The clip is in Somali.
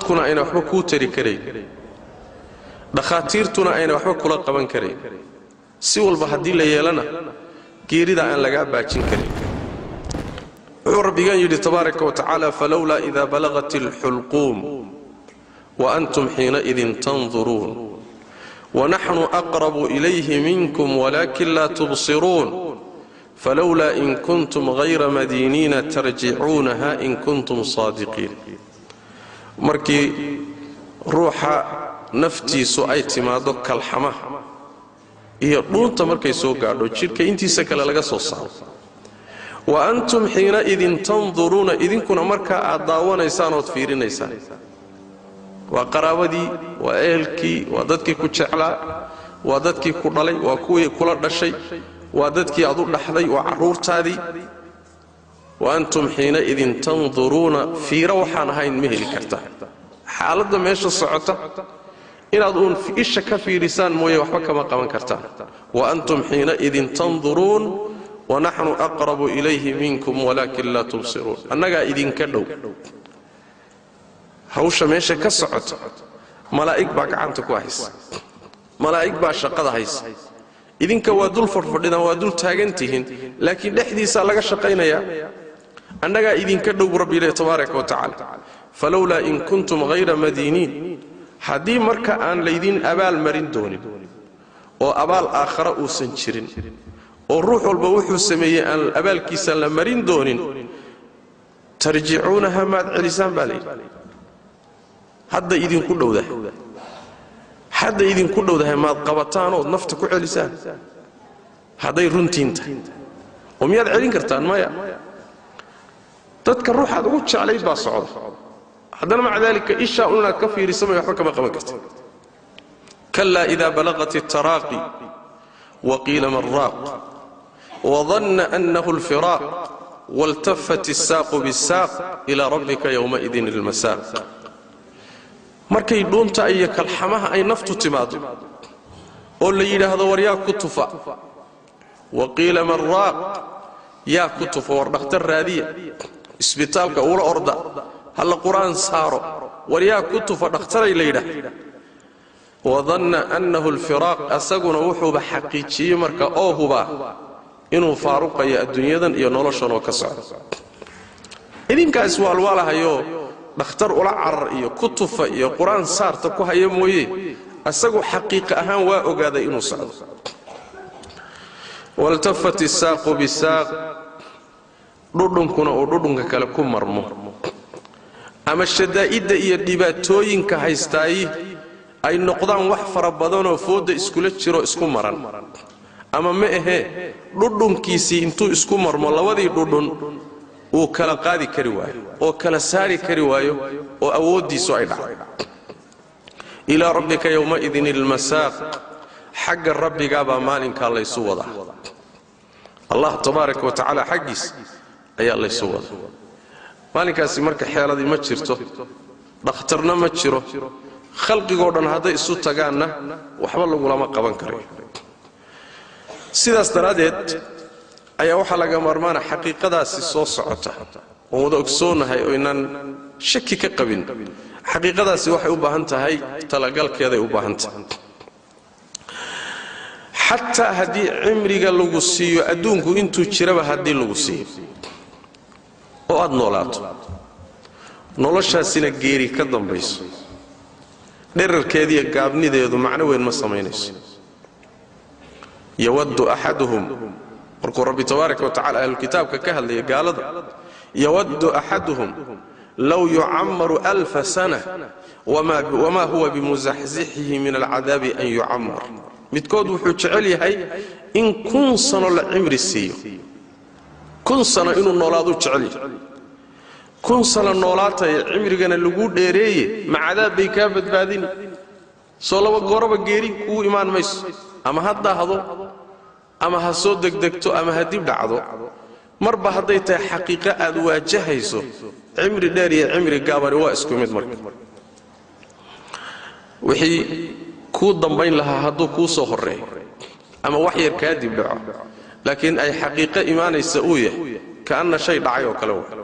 dadkuna ayna waxba kuu tari karayn dhakhaatiirtuna ayna waxba kula qaban karayn si walba haddii la yeelana geerida aan lagaa baajin karin wuxuu rabbigan yidhi tabaaraka wa tacaala falowlaa idaa balaqat alxulquum wa antum xiinaidin tanduruun wanaxnu aqrabu ilayhi minkum walaakin laa tubsiruun falowlaa in kuntum hayra madiiniina tarjicuunaha in kuntum saadiqiin markii ruuxa naftiisu ay timaaddo kalxamaha iyo dhuunta markay soo gaadho jidhka intiisa kale laga soo saaro wa antum xiinaidin tanduruuna idinkuna markaa aad daawanaysaan ood fiirinaysaan waa qaraabadii waa ehelkii waa dadkii ku jeclaa waa dadkii ku dhalay waa kuwii kula dhashay waa dadkii aad u dhaxday waa carruurtaadii wa antum xiinaidin tanduruuna fiiro waxaan ahayn ma heli kartaa xaaladda meesha socota inaad uun isha ka fiidhisaan mooye waxba kama qaban kartaan wa antum xiinaidin tanduruun wanaxnu aqrabu ilayhi minkum walaakin laa tubsiruun annagaa idinka dhow hawsha meesha ka socota malaa'ig baa gacanta ku haysa malaa'ig baa shaqada haysa idinka waa dul fadhfadhidaan waa dul taagantihiin laakiin dhexdiisaa laga shaqaynayaa annagaa idinka dhow rabbi ileh tabaaraka wa tacaala falowlaa in kuntum hayra madiiniin haddii marka aan laydin abaal marin doonin oo abaal aakhara uusan jirin oo ruux walba wuxuu sameeyey aan abaalkiisa la marin doonin tarjicuunaha maad celisaan baa layidhi hadda idinku dhowdahay hadda idinku dhowdahay maad qabataanood nafta ku celisaan hadday runtiin tahay oo miyaad celin kartaan maya dadka ruuxaad ugu jeclayd baa socda haddana maca daalika ishaa un inaad ka fiirisamay waxba kama qaban karta kalaa ida balaqat الtaraaqi waqiila man raaq wadanna annahu اlfiraaq waltafat الsaaqu bالsaaq ilaa rabbika yowmaidin اlmasaaq markay dhuunta iyo kalxamaha ay naftu timaado oo la yidhaahdo war yaa ku tufa waqiila man raaq yaa ku tufa war dhakhtar raadiya isbitaalka ula orda halla qur'aan saaro war yaa ku tufa dhakhtaray la yidhaah wadanna annahu alfiraaq asaguna wuxuuba xaqiijiyey marka oo hubaa inuu faaruqayo adduunyadan iyo noloshanoo ka socdo idinkaas waalwaalahayoo dhakhtar ula carar iyo ku tufa iyo qur-aan saarta ku haya mooye asagu xaqiiqa ahaan waa ogaaday inuu socdo waltafat isaaqu bisaaq dhudhunkuna uu dhudhunka kale ku marmo ama shadaa'idda iyo dhibaatooyinka haystaayi ay noqdaan wax fara badanoo foodda iskula jiro isku maran ama ma ahee dhudhunkiisii intuu isku marmo labadii dhudhun uu kala qaadi kari waayo oo kala saari kari waayo oo awooddiisu ay dhacdo ilaa rabbika yowmaidin ilmasaaq xagga rabbigaabaa maalinkaa laysu wadaa allah tabaaraka wa tacaala xaggiis ayaa laysu wadaa maalinkaasi marka xeeladii ma jirto dhakhtarna ma jiro khalqigoo dhan hadday isu tagaanna waxba lagulama qaban karayo sidaas daraaddeed ayaa waxaa laga maarmaana xaqiiqadaasi soo socota oon wada ogsoonahay oo inaan shaki ka qabin xaqiiqadaasi waxay u baahan tahay talagalkeeday u baahan tahay xataa haddii cimriga lagu siiyo adduunku intuu jiraba haddii lagu siiyo oo aad noolaato noloshaasina geeri ka dambayso dherarkeediiyo gaabnideedu macno weyn ma samaynayso yawaddu axaduhum markuu rabbi tabaaraka wa tacala ahlulkitaabka ka hadlaya gaalada yawaddu axaduhum low yucammaru alfa sana wamaa huwa bimusaxsixihi min alcadaabi an yucammar midkood wuxuu jecel yahay in kun sano la cimri siiyo kun sano inuu noolaaduu jecel yahay kun sano noolaataya cimrigana lagu dheereeye ma cadaab bay kaa badbaadini soo laba gooraba geeri kuu imaan mayso ama ha daahdo ama ha soo degdegto ama ha dib dhacdo marba hadday tahay xaqiiqo aad waajahayso cimri dheer iyo cimri gaabani waa isku mid marka wixii kuu dambayn lahaa hadduu kuu soo horreeyo ama wax yar kaa dib dhaco laakiin ay xaqiiqo imaanaysa uu yahay ka'anna shay dhacay oo kale wa